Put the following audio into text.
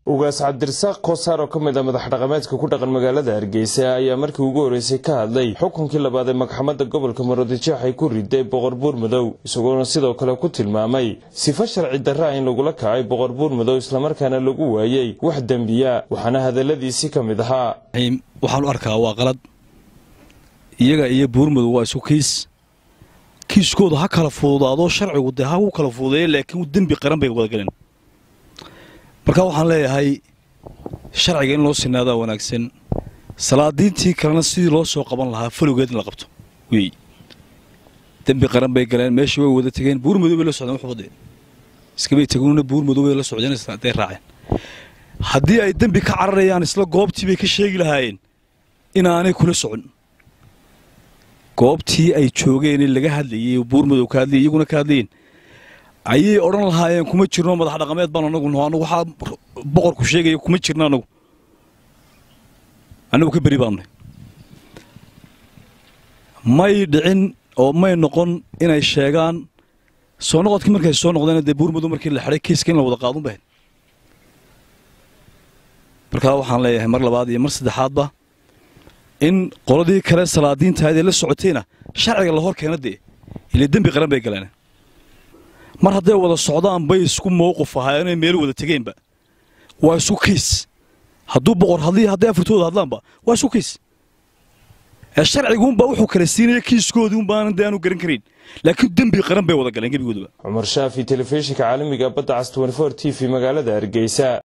ugaas cabdirasaaq koosaar oo ka mid a madax dhaqameedka ku dhaqan magaalada hargeysa ayaa markii ugu horreysay ka hadlay xukunkii labaad ee maxkamadda gobolka maroodijeex ay ku riday boqor buur madow isagoona sidoo kale ku tilmaamay sifo sharci darra in lagula kacay boqor buur madow islamarkaana lagu waayey wax dembiya waxaana hadalladiisii ka mid ahaa waxaan u arkaa waa qalad iyaga iyo buurmadow waa isu kiis kiiskooda ha kala fududaadoo sharcigu dee ha u kala fududeeya laakiin dembi qaran bay wadagaleen marka waxaan leeyahay sharciga in loo sinaadaa wanaagsan salaadiintii kalena sidii loo soo qaban lahaa falowgeed in la qabto wey dembi qaran bay galeen meeshii way wada tegeen buurmadow bay la socdeen waxbade iskabay tegunna buurmadow bay la socdeen day raaceen haddii ay dembi ka cararayaan isla goobtii bay ka sheegi lahaayeen inaanay kula socon goobtii ay joogeen laga hadlayey buurmadow ka hadlayay iyaguna ka hadlayeen ayay odhan lahaayeen kuma jirno madax dhaqameed baan anagu naho anagu waxaa boqorku sheegaya kuma jirno anagu annagu ka beri baannahy may dhicin oo may noqon inay sheegaan soo noqodkii markay soo noqdeen dee buurmadow markii la xidhay kiiska in la wada qaadun bahayd markaa waxaan leeyahay mar labaad iyo mar saddexaadba in qoladii kale salaadiintahayd ee la socotayna sharciga la hor keena dee ile dembi qaran bay galeen mar hadday wada socdaan bay isku mowqif ahaayeenay meel wada tegeenba waa isu kiis hadduu boqor hadlii hadday afartooda hadlaanba waa isu kiis ee sharciguunbaa wuxuu kala siinaya kiiskoodii unbaanan dee aanu garan karayn laakiin dembi qaran bay wada galeen gebigoodaba cumar shaafi telefishinka caalamiga badda cas t t v magaalada hargeysa